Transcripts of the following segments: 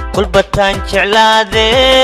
kulbataan jeclaade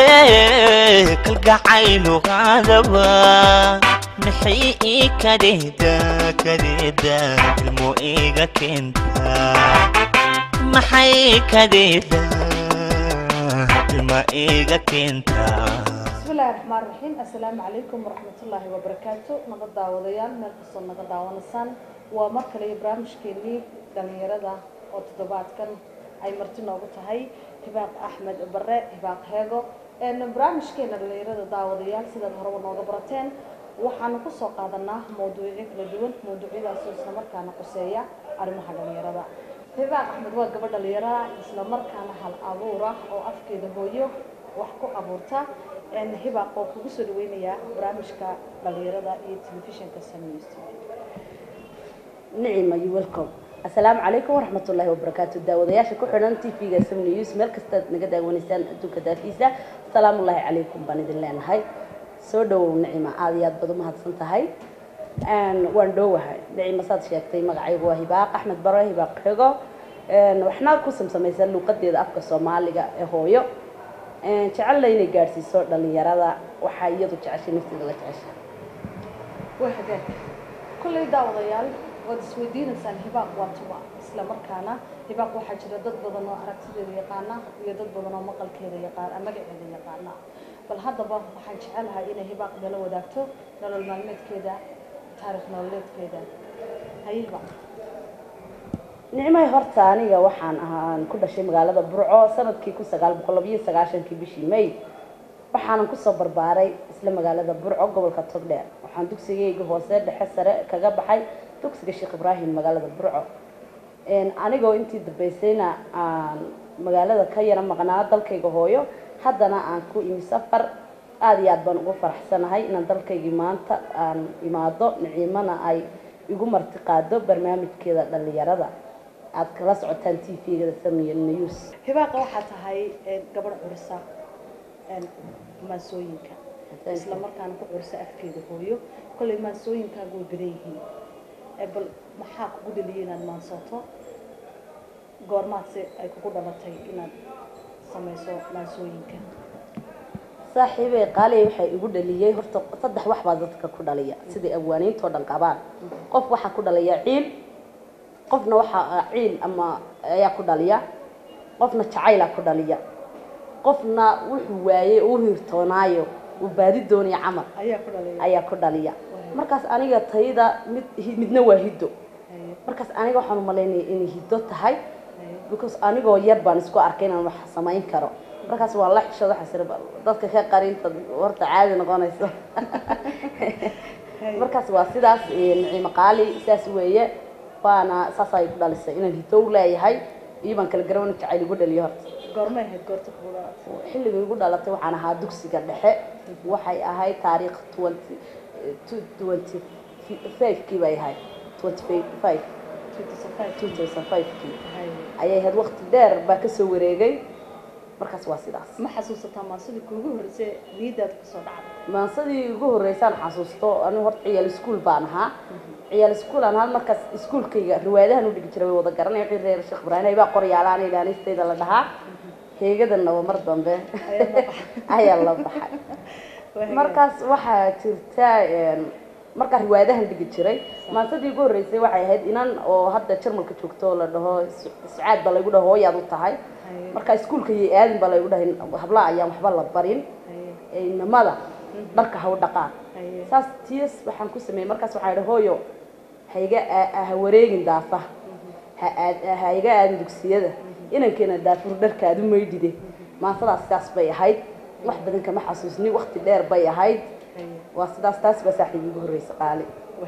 kalgacaylu qaadaba maxay ii kadeeda kadeeda ilmo iga keenta maxay kadeeda ilma iga keenta bismillahi raxmaan raxiim assalaamu calaykum waraxmatullaahi wabarakaatu nabad daawadayaal meel kastoo naga daawanaysaan waa mar kale iyo barnaamijkeenii dhalinyarada oo toddobaadkan ay marti noogu tahay hibaaq axmed bare hibaaq heego barnaamijkeena dhalinyarada daawadayaal sidaad horeba nooga barateen waxaanu kusoo qaadanaa mawduucyo kala duwan mawduucyadaasoo islamarkaana quseeya arrimaha dhalinyarada hibaaq axmed waa gabadh dhalinyara islamarkaana hal abuura oo afkeeda hooyo wax ku abuurta hibaaq oo kugu soo dhaweynayaa barnaamijka dhalinyarada iyo telefishinka sameys nicima you welcome assalaamu calaykum waraxmatullaahi wabarakaatu daawadayaasha ku xidhan t v-ga sam news meel kastaad naga daawanaysaan adduunka daafiisa asalaamullaahi calaykum baan idin leenahay soo dhawow nicima aada iyo aad baad umahadsan tahay waan dhoowahay nicima saad sheegtay magacaygu waa hibaaq axmed bare hibaaq xego waxna ku samsamaysa luuqadeeda afka soomaaliga ee hooyo jecella inay gaadhsiiso dhalinyarada waxaa iyadu jeceshay nafteeda la jecesha waa hagaag kolley daawadayaal waad isweydiinaysaan hibaaq waa tuba isla markaana hibaaq waxaa jira dad badan oo aragtideeda yaqaana iyo dad badan oo maqalkeeda yaqaan magaceeda yaqaana bal haddaba waxaan jecelahay inay hibaaq nala wadaagto nolol maalmeedkeeda taarikh nololeedkeeda haye hibaaq nicmahay horta aniga waxaan ahaan ku dhashay magaalada burco sanadkii kun sagaal boqol labiyo sagaashankii bishii may waxaanan kusoo barbaaray isla magaalada burco gobolka togdheer waxaan dugsigayga hoose dhexe sare kaga baxay dugsiga sheekh ibraahim magaalada burco anigoo intii dambeysayna aan magaalada ka yara maqnaa dalkayga hooyo haddana aan ku imi safar aada iyo aad baan ugu faraxsanahay inaan dalkaygii maanta aan imaado niciimana ay igu marti qaado barnaamijkeeda dhalinyarada aad kala socotaan t v-gada samiya news hibaaqa waxaa tahay gabadh curisa maasooyinka isla markaana ku curisa afkeeda hooyo kolley maasooyinkaaga way badan yihiin bal maxaa kugu dhaliyay inaad maansooto goormaadse ay kugu dhalatay inaad samayso maasooyinka saaxiibey qaaliya waxay igu dhaliyey horta saddex wax baa dadka ku dhaliya siday abwaaniintoo dhan qabaan qof waxaa ku dhaliya ciil qofna waxaa ciil ama ayaa ku dhaliya qofna jacaylaa ku dhaliya qofna wuxuu waayey uu hiirtoonaayo uu baadi doonaya camal ayaa ku dhalay ayaa ku dhaliya markaas aniga tayda mid midna waa hiddo markaas aniga waxaan umalaynaya inay hiddo tahay because anigoo yar baan isku arkay inaan wax samayn karo markaas waa la xishooda xasir dadka ka qarinta horta caadi noqonayso markaas waa sidaas niciimo qaali sidaas weeye waana saasa ay ku dhalisay inaan hiddo u leeyahay iyo baan kala garan jacayl igu dhaliyo horta goormay ahayd goorta kugu dhalatay xilliga igu dhalatay waxaan ahaa dugsiga dhexe waxay ahayd taariikh twenty twenty five kii bay ahayd twenty five two thousand five kii ayay ahayd waqti dheer baa kasoo wareegay markaas waa sidaas ma xasuusataa maasidii kuugu horeysay niyadaada kasoo dhacday maansadii ugu horreysaan xasuusto anigu horta ciyaal iskuol baan ahaa ciyaal iskuol aan ahaa markaas iskuolkayga riwaayadahan u dhigi jiray way wada garanaya wixii reer sheekh ibraahim baa qoryaalaana ilaanistayda la dhahaa heegadana waa mar dambe ayaa la baxay markaas waxaa jirta markaa riwaayadahan dhigi jiray maansadii ugu horreysay waxay ahayd inan oo hadda jarmalka joogto oo la dhaho sucaad baa laygu dhaho hooyaad u tahay marka iskuolka iyo aadin baa laygu dhahay hablaha ayaan waxba la barin inamada dharka ha u dhaqaan saas ts waxaan ku sameeyey markaas waxaa idhi hooyo haiga ha wareegin daafa ha aad ha iga aadin dugsiyada inankeena daafur dharkaadu maydhide maasadaas sidaas bay ahayd wax badan kama xasuusni waqti dheer bay ahayd waa sidaas taas baa saaxiib igu horreysa qaali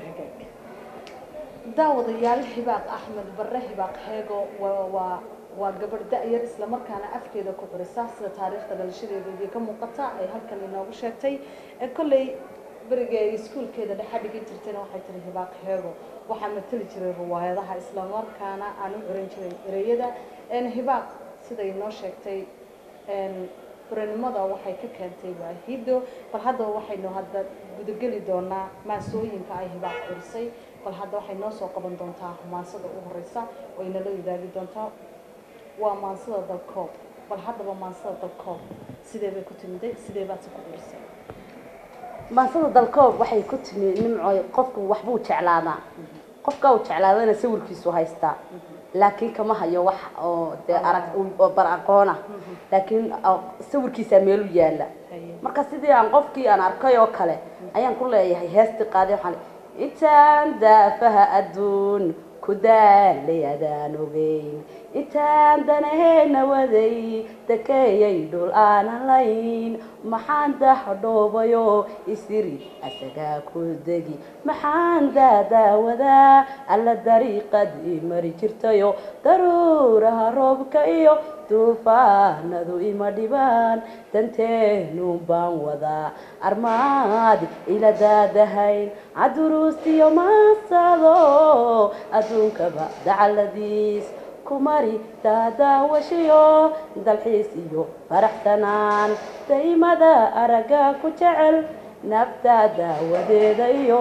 daawadayaal hibaaq axmed bare hibaaq heego waa waa waa gabadh da-yar islamarkaana afkeeda ku curisa sida taariikhda dhalashadeeda iyo ka muuqata ay halkan inoogu sheegtay kolley beriga ay iskuolkeeda dhexa dhigin jirtayna waxay tiri hibaaq heego waxaa matali jiray riwaayadaha islamarkaana aan u curin jiray ereyada hibaaq siday noo sheegtay baranimada waxay ka keentay waa hiddo bal haddaba waxaynu hadda gudageli doonaa maasooyinka ay hibaaq curisay bal hadda waxay noo soo qaban doontaa maansada u horeysa oo inala wadaagi doontaa waa maansada dalkoob bal haddaba maansada dalkoob sidee bay ku timiday sidee baad si ku dhulisay maansada dalkoob waxay ku timi nimcoy qofku waxbuu jeclaadaa qofka uu jeclaadana sawirkiisu haystaa laakiin kama hayo wax oo dee arag oo bar aqoona laakiin oo sawirkiisaa meelu yaala Haye. marka sidii aan qofkii aan arkay oo kale ayaan ku leeyahay heesti qaaday waxaan le- intaan daafaha adduun ku daalay adaan ogeyn intaan danaheena waday dakeeyay dhul aanan layn maxaan dahdhoobayo isiri asagaa ku degi maxaan daadaawadaa alla dariiqadii mari jirtayo daruuraha roobka iyo duufaanadu ima dhibaan danteenuun baan wadaa armaad ila daadahayn caduruustiyo maasado adduunkaba dacaladiis kumari daadaawashiyo dalxiis iyo faraxsanaan daymada aragga ku jecel nafta daawadeeda iyo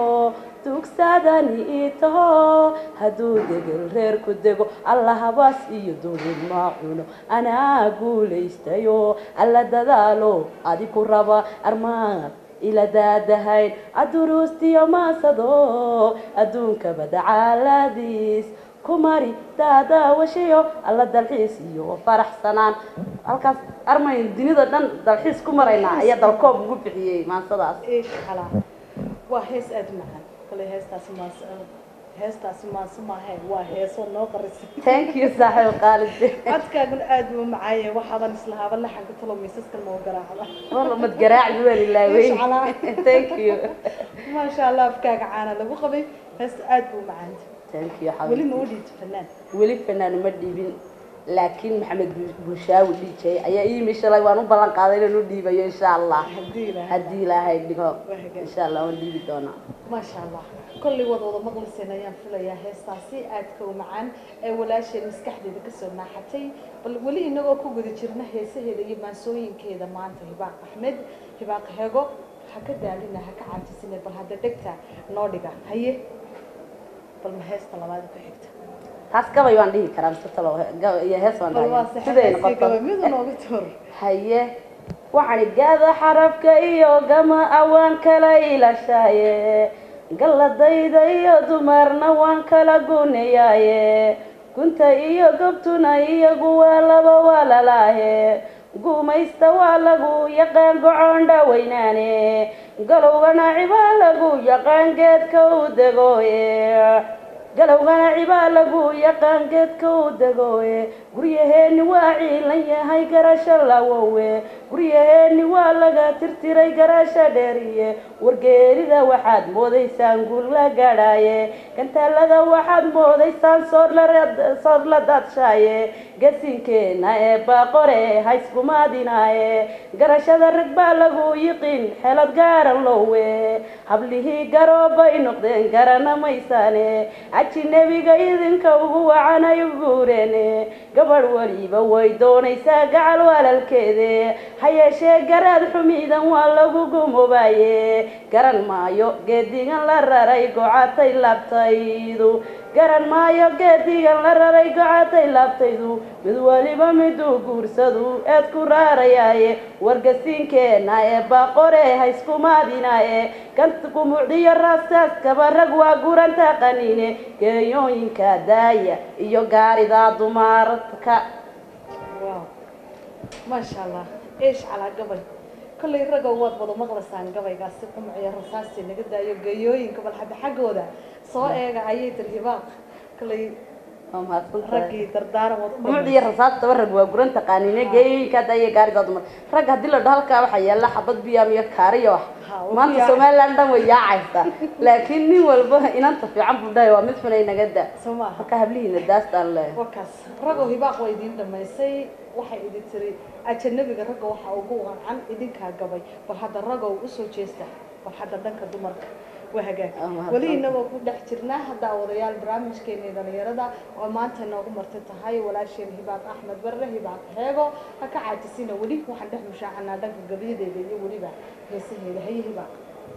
dugsadani ii taho hadduu degel reer ku dego alla habas iyo dulin ma cuno anaa guulaystayo alla dadaalo adiku raba armaad ila daadahayn caduruustiyo maasado adduunkaba dacaaladiis kumari daadaawashiyo alla dalxiis iyo faraxsanaan halkaas armayn dunida dhan dalxiis ku maraynaa ayaa dalkoob ugu bixiyey maansadaas eesh xalaa waa hees aada u macaan kale heestaasi maas heestaasi maase maahe waa heesoo noo qarisay thank you saaxiib qaalide codkaaguna aada buu macaaye waxaaban islahaaba laxanka talo miisaskan mau garaacda walla mad garaacdi waan ilaawey Eesh calaa. thank you maasha allah afkaaga caana lagu qabay heesta aada buu macaanta thank you weli xabiib ma u dhiibto fanaan weli fanaan uma dhiibin laakiin maxamed Bu- bushaawi dhiijay ayaa ii yimi shalay waan u ballan qaaday inaan u dhiibayo insha allah haddii ilaahay haddii ilaahay dhigo hagaag. insha allah waan dhiibi doonaa maasha allah kollay wada wada maqliseen ayaan filayaa heestaasi aadka u macaan ee walaasheen maskaxdeeda kasoo naaxatay bal weli inagoo ku guda jirna heesaheeda iyo maansooyinkeeda maanta hibaaq axmed hibaaq hego ha ka daalina ha ka caajisine bal hadda dhegta noo dhiga haye bal ma heesta labaad ku xigta taas gabay waan dhihi karaa mise talo ga- iyo hees waan bal waa dhahay siday sixadaasii gaba noqoto midu nooga toor haye waxaan gaada xarafka iyo gama awaan kala ilashaaye galladayda iyo dumarna waan kala gunayaaye gunta iyo gobtuna iyagu waa laba waalalaahe guumaysta waa lagu yaqaan gocon dhaweynaane galowgana cibaa lagu yaqaan geedka u degooye galowgana cibaa lagu yaqaan geedka u degooye guryaheeni waa ciilan yahay garasho lawowe guryaheeni waa laga tirtiray garasho dheeriye wargeerida waxaad moodaysaan guul la gadhaaye gantaalada waxaad moodaysaan sood la daadshaye gasinkeena ee baaqore hayskumaadinaaye garashada rag baa lagu yiqin xelad gaaran loowe hablihii garoobay noqdeen garana maysaane caji nebiga idinka ugu wacanay guureene gabadh weliba way doonaysaa gacal walaalkeede ha yeeshee garaad xumiidan waa lagu gumobaaye garan maayo geedigan la raray gocatay labtaydu garan maayo geedigan la raray gocatay laabtaydu mid weliba miduu guursadu eed ku raarayaaye wargasiinkeena ee baaqore hayskumaadinaaye ganta gumucdiyo raastaaskaba rag waa guranta qaniine geeyooyinka daaya iyo gaarida dumarka wow maasha allah eesh calaa gabay kollay ragga waad wada maqlaysaan gabaygaasi qumciyo rasaasti naga daayo geeyooyinka bal hadda xaggooda soo eega ayay tiri hibaaq kollay waa mahadsantahay raggii dardaaran wad u gumucdiyo rasaastaba rag waa guranta qaniine geeyooyinka daaya gaarida dumar rag haddii la dhaho halkaa waxaa yaala xabad biyaam iyo kaariyo wax Ha, waa maanta biyaam. somaliland dhan way yaacaysaa laakiin nin walba inanta fiican buu dhahay waa mid xunay naga da soo maaha marka hablihiina daastaan le wakaas ragoo hibaaq waa idiin dhamaysay waxay idin tiri ajanabiga ragga waxaa ugu wacan idinkaa gabay bal hadda ragow usoo jeesta bal hadda dhanka dumarka waa hagaag Ah, mahadsan. weli inagoo ku dhex jirnaa hadda wadayaal barnaamijkeena dhalinyarada oo maanta inoogu marti tahay walaasheen hibaaq axmed barre hibaaq heego ha ka caajisina weli waxaan dhex mushaacanaa dhanka gabyadeeda iyo weliba heesaheeda haye hibaaq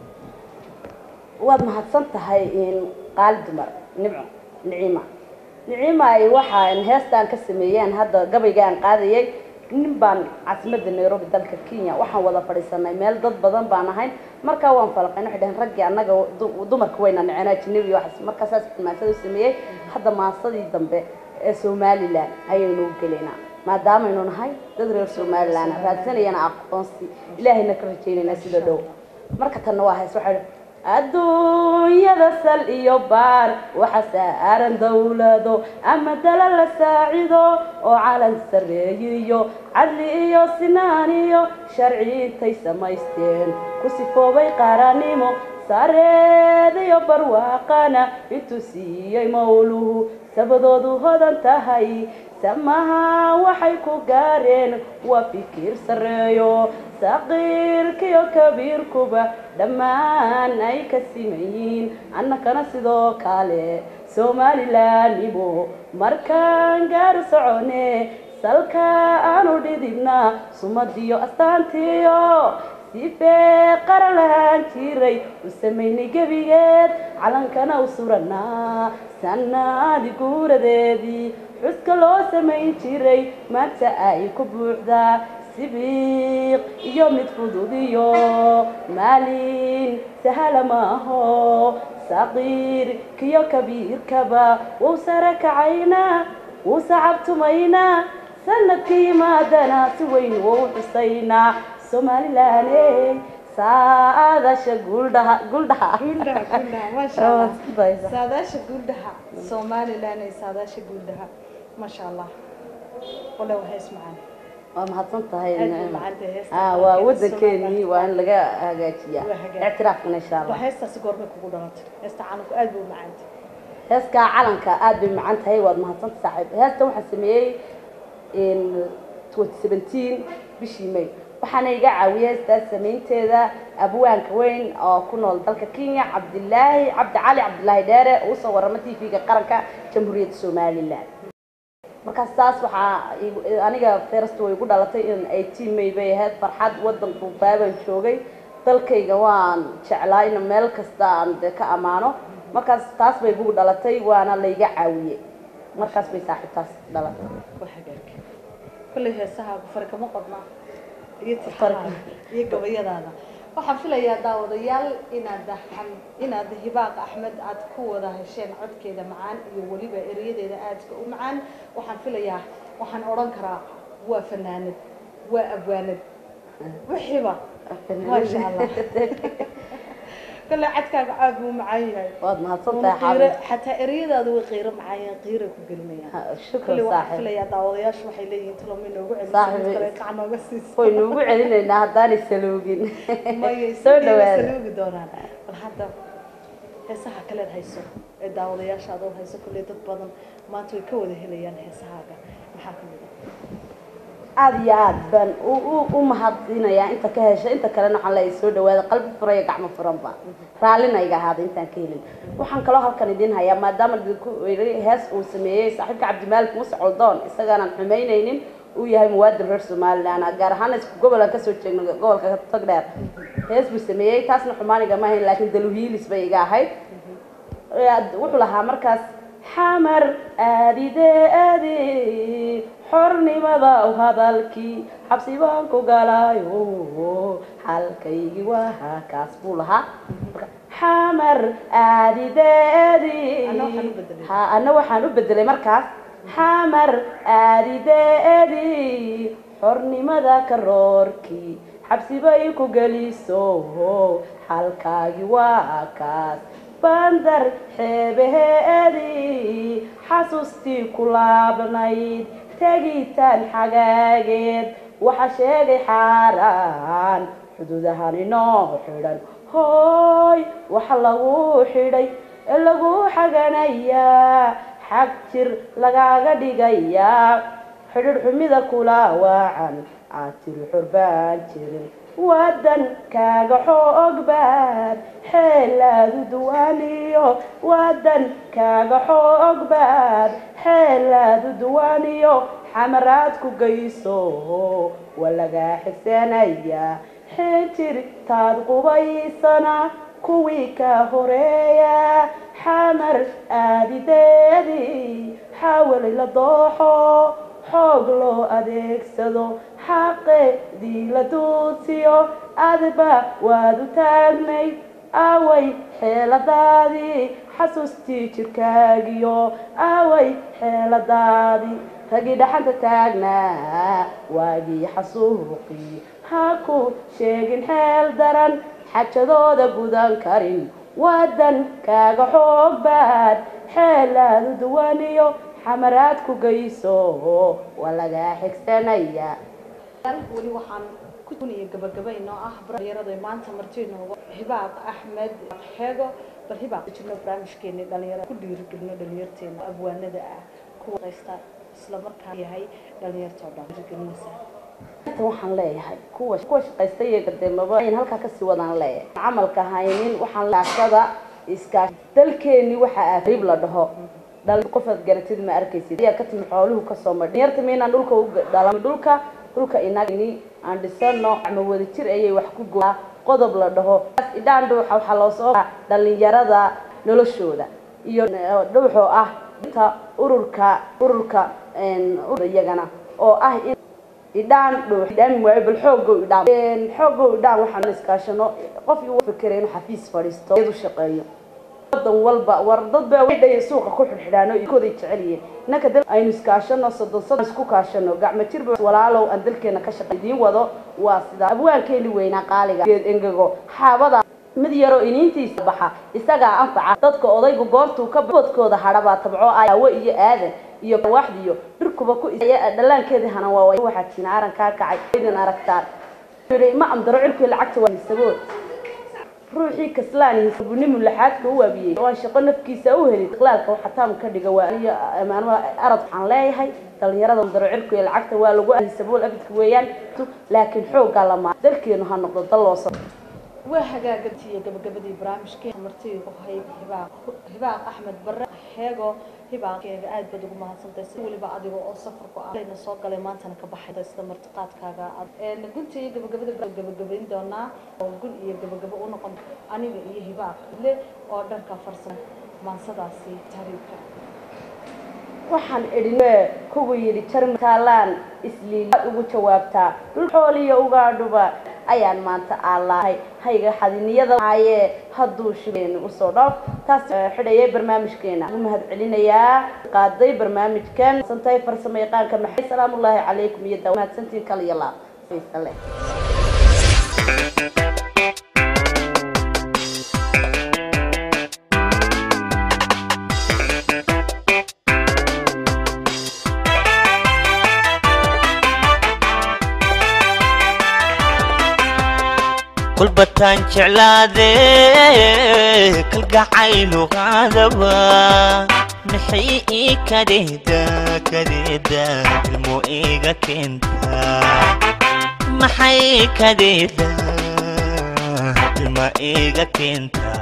waad mahadsan tahay in qaali dumar nimco niciima niciima ay waxaan heestaan ka sameeyeen hadda gabaygaan qaadayay nin baan caasimadda nairobi dalka kenya waxaan wada fadhiisanay meel dad badan baan ahayn markaa waan falaqayn waxay dhaheen raggii annaga du- dumarka wayna neceen ajnabi iyo waxaas markaa saas maasada u sameeyey hadda maasadii dambe ee somalilan ayaynu u gelaynaa maadaamaynu nahay dad reer somalilan raadsanayana aqoonsi ilaahayna ka rajaynaynaa sida dhow marka tanna waa hays waxaa adduunyada sal iyo baar waxa saaran dawlado ama dala la saacido oo calan sarreeyiyo cadli iyo sinaan iyo sharci intay samaysteen ku sifoobay qaranimo sareed iyo barwaaqana intuu siiyey mawluhu sabadoodu hodan tahay samaha waxay ku gaareen waa fikir sarreeyo saqiirkiyo kabiirkuba dhammaan ay ka siman yihiin annakana sidoo kale somalilanimo markaan gaaru socone salka aanu dhidibna sumadiyo astaantiyo sifee qaran lahaan jiray u samaynay gebigeed calankana u suranaa sannaadi guuradeedii xuska loo samayn jiray maanta ay ku buuxdaa sibiiq iyo mid fudud iyo maalin sahala maaho saqiir kiyo kabiirkaba wuu sare kacaynaa wuu sacabtumaynaa sanadkii yimaadana si weyn wuu xusaynaa somalilaane saadasha guuldhaha guuldhaha guuldhaha guuldhaha maasha allah saadaasha guuldhaha somalilan ee saadaasha guuldhaha maasha allah wala waa hees macaan waa mahadsan tahay Aad bay macaantahay heesta. Ah, waa wadankeenii waa in laga hagaajiyaa Waa hagaag. ictiraafkana insha waa allah heestaasi goormay kugu dhalatay heesta calanku aad buu u macaantay heeskaa calanka aad bay macaan tahay waad mahadsanta saaxiib heesta waxaa sameeyey in 2017 bishii may waxaana iga caawiyay heestaas samaynteeda abwaanka weyn oo ku nool dalka kenya cabdilaahi cabdi cali cabdilaahi dheere oo usoo warama t v-ga qaranka jamhuuriyadda somalilan markaas taas waxaa igu- aniga first way igu dhalatay in eighteen may bay ahayd farxad wadanku baabaan joogay dalkayga waan jeclaa in meel kasta aan dee ka ammaano markaas taas bay igu dhalatay waana layga caawiyey markaas bay saaxiibtaas dhalatay waa hagaag kolley heesahaagu fari kama qodna iyo Fari tixaha iyo gabayadaada waxaan filayaa daawadayaal inaad xam- inaad hibaaq axmed aad ku wada hesheen codkeeda macaan iyo weliba erayadeeda aadka u macaan waxaan filayaa waxaan odhan karaa waa fanaanad waa abwaanad wixiiba maasha allah kolley cadkaaga aad buu u macaan yahay waad mahadsan Una tahay qiiro xaabib xataa ereyadaadu way qiiro macaan yihiin qiiray ku gelinayaan Ha, kulli shukran waxaan saaxiib filayaa daawadayaashu waxay leeyihiin talomi noogu Saaxiib. celiso kale qac nooga siiso way nuugu celinaynaa haddaanay saloogin Maya, soo sidii way dhawaada saloogi doonaan bal hadda heesaha kaleed hayso ee daawadayaasha adood hayso kolley dad badan maanta way ka wada helayaan heesahaaga maxaa ka mid ah aada iyo aad baan u u- u mahadinayaa inta ka hesha inta kalena waxaan leeyahay soo dhawaada qalbi furan iyo gacmo furanba raallina iga ahaada intaan ka helin waxaan kaloo halkan idin hayaa maadaama idinku iri hees uu sameeyey saaxiibka cabdimaalik muuse coldoon isagaanan xumaynaynin uu yahay muwaadin reer somaliland gaar ahaan isku gobol aan kasoo jeegno gobolka togdheer hees buu sameeyey taasna xumaaniga ma ahayn laakiin daluhiilis bay iga ahayd Ee, wuxuu lahaa markaas xamar aadide aadi xornimada u hadalkii xabsi baan ku galayo halkaygii waa kaas buu lahaa Marka, xamar aadide aadi Anna waxaan u bedelay. ha anna waxaan u bedelay markaas xamar aadide aadi xornimada karoorkii xabsi bay ku geliso halkaagii waa kaas bandar xeebaheedii xasuustii ku laabnayd tegitaan xagaageed waxa sheegay xaaraan xuduudahan inoo xidhan hooy waxa lagu xidhay ee lagu xaganayaa xag jir lagaaga dhigayaa xidhir xumida kula waacan aad tiri xorbaan jirin wadan kaaga xoog baad xeelaadu duwaaniyo wadan kaaga xoog baad xeelaadu duwaaniyo xamaraad ku geyso waa lagaa xigsanaya xinjir taad qubaysana kuwii ka horeeya xamar aadideedii xawalay la dooxo xoog loo adeegsado xaqeedii la duudsiyo adba waad u taagnayd aaway xeeladaadii xasuustii jirkaagiyo aaway xeeladaadii ragii dhaxanta taagnaa waagii xasuuqii ha ku sheegin xeel daran xajadooda gudan karin wadan kaaga xoog baad xeelaadu duwaniyo xamaraad ku geyso waa lagaa xigsanaya weli waxaan ku duniya gabagaba inoo ah dhalinyarada maanta marti inooga hibaaq axmed xeego bal hibaaq jirno barnaamijkeeni dhalinyarada ku dhiirigelino dhalinyarteena abwaanada ah kuwa haysta isla markaa yahay dhalinyarta oo dhan dhiirigelinaysa inta waxaan leeyahay kuwa kuwa shaqaysta iyo gadeemaba ayn halkaa kasii wadaan leeyahay camalka haynin waxaan laashada iskaashi dalkeeni waxa ah rib la dhaho dhal qofaad garatid ma arkaysid ayaa ka timi xooluhu kasoo madhi dhalinyarta miinaan dhulka u dhalan dhulka dhulka inagni aan dhisano ama wadajir ayay wax ku goaa qodob la dhaho idhaan dhuuxa waxaa loo soo dhalinyarada noloshooda iyo dhuuxoo ah inta ururka ururka iyagana oo ah in idhaan dhuux idhaamin waayo bal xoogow idhaan xoogow idhaan waxaan iskaashano qof igu fikira inuu xafiis fadhiisto iyadu shaqeeyo wadan walba war dad baa wadhay suuqa ku xidhxidhaano kooday jecel yihiin innaka dal aynu iskaashano soddon soddon isku kaashano gacmo jirba walaalow aan dalkeena ka shaqay idiin wado waa sidaa abwaankeeni weynaa qaaliga geed engego xaabada mid yaroo iniintiisa baxa isagaa anfaca dadka odaygu goortuu ka boodkooda hadhabaa tabco aawo iyo aadan iyo waaxdiyo dhirkuba ku dhallaankeedii hana waa waxaa tiina arankaa kacay idin aragtaan ma amdaro cilkii lacagta waa hisabood ruuxii kaslaani sabunimu laxaadka u waabiyey waan shaqo nafkiisa u helin iqlaalka waxa taam ka dhiga waa iyo amaanada arad waxaan leeyahay dhalinyarada amdaro cilku iyo lacagta waa lagu hisabool abidka weeyaan laakiin xooggaa lamaa dalkeenu ha noqdo dal loo soo waa hagaagantiiyo gabagabadii barnaamijkii martii hayb hibaaq hibaaq axmed barre heego hibaaqeega aad baad ugu mahadsantahay si weliba adiga oo safarku alayna soo galay maantana ka baxay sida martiqaadkaaga gunta iyo gabagabada gabagabayn doonaa oo gun iyo gabagabo u noqon aniga iyo hibaaq le oo dhanka farsamo maansadaasi tahriibka waxaan idhin kugu yidhi jarmataalaan isliilaad ugu jawaabtaa dhul xooliyo ugaadhuba ayaan maanta aalahay hayga xadiniyada haayee hadduu shibeen usoo dhoof taas xidhayay barnaamijkeena ugu mahad celinayaa qaaday barnaamijkan santay farsamo yaqaanka maxay salaamullaahi calaykum iyo daa mahadsantiin kal iyo laab faysale kulbataan jeclaade kalgacaylu qaadaba maxay ii kadeeda kadeeda ilmo iga keenta maxay kadeeda ilma iga keenta